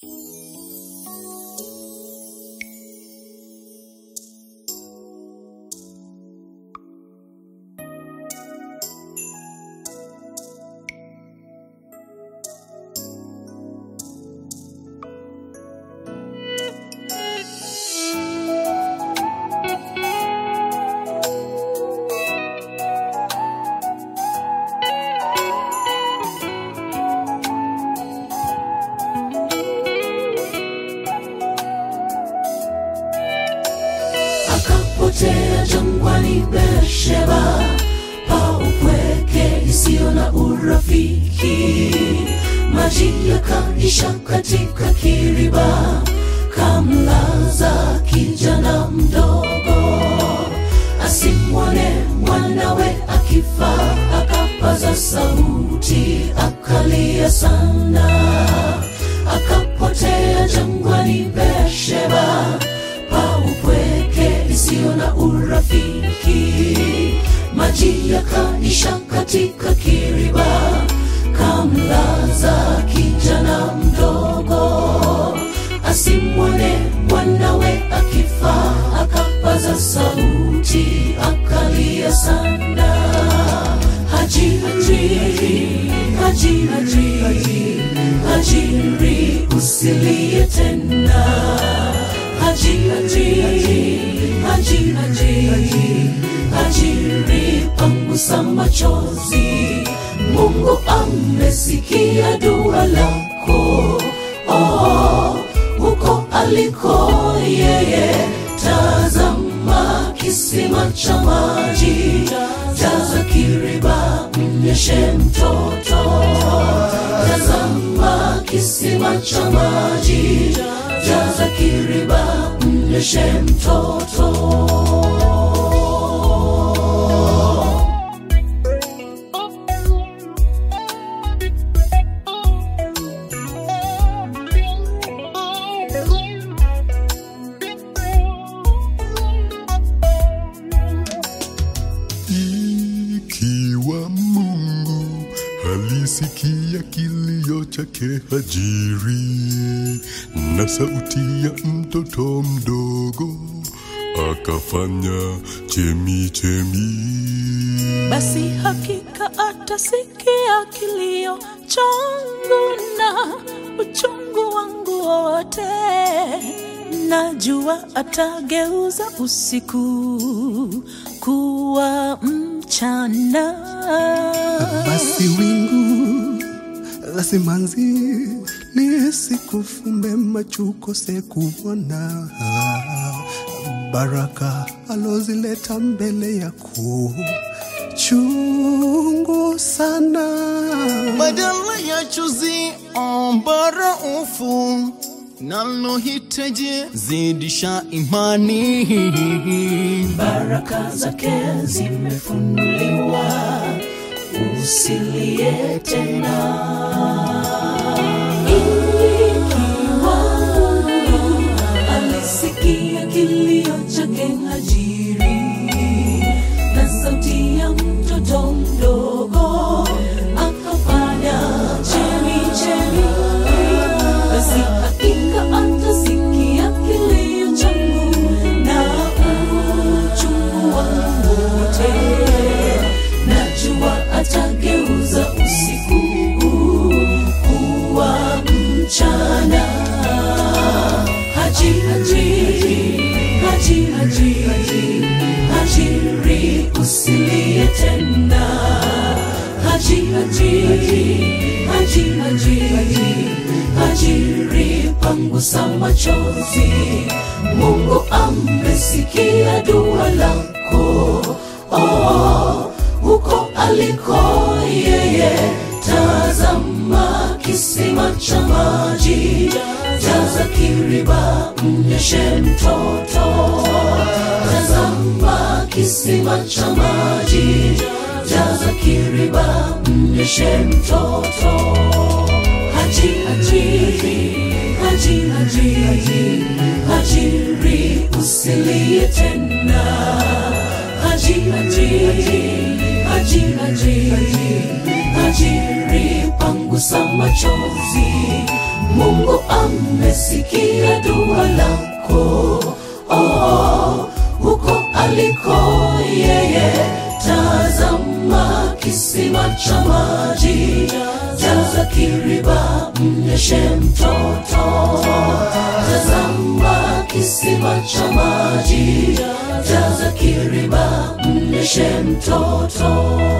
akapotea jangwani Beersheba, pa upweke isiyo na urafiki. Maji yakaisha katika kiriba, kamlaza kijana mdogo, asimwone mwanawe akifa, akapaza sauti, akalia sana, akapotea jangwani Beersheba, pa upweke isiyo na urafiki. Maji yakaisha katika kiriba, kamlaza kijana mdogo, asimwone mwanawe akifa, akapaza sauti, akalia sana. Haji, Haji, Haji, Haji, Haji, Hajiri, usilie tena. Haji, Haji, Haji, Haji, Haji, Hajiri, pangusa machozi. Mungu amesikia dua lako, oh, huko aliko yeye. Tazama kisima cha maji, jaza kiriba, mnyeshe mtoto. Tazama kisima cha maji, jaza kiriba, mnyeshe mtoto. Ikiwa Mungu alisikia kilio chake Hajiri na sauti ya mtoto mdogo, akafanya chemi chemi. basi hakika atasikia kilio changu na uchungu wangu wote. Najua atageuza usiku kuwa mchana. basi wingu la simanzi lisikufumbe macho ukose kuona baraka alozileta mbele yako chungu sana badala ya chuzi ombara ufu nalohitaji zidisha imani baraka zake zimefunuliwa, usilie tena. Ikiwa Mungu alisikia kilio chake Hajiri na sauti ya mtoto mdogo, akafanya chemi chemi, basi hakika atasikia kilio changu na uchungu wangu wote. Najua atageuza usiku kuwa mchana. Haji, haji, haji, haji, haji, hajiri, usilie tena. Haji, haji, haji, haji, haji, hajiri, pangusa machozi. Mungu amesikia dua lako, oh, huko aliko yeye. Tazama kisima cha maji, jaza kiriba, mnyeshe mtoto. Tazama kisima cha maji, jaza kiriba, mnyeshe mtoto. Haji, haji, haji, haji, haji, hajiri, usilie tena. Haji, haji, haji, haji, haji, hajiri, pangu gusa machozi. Mungu amesikia dua lako, oh, huko aliko yeye. Tazama kisima cha maji, jaza kiriba, mnyeshe mtoto. Tazama kisima cha maji, jaza kiriba, mnyeshe mtoto.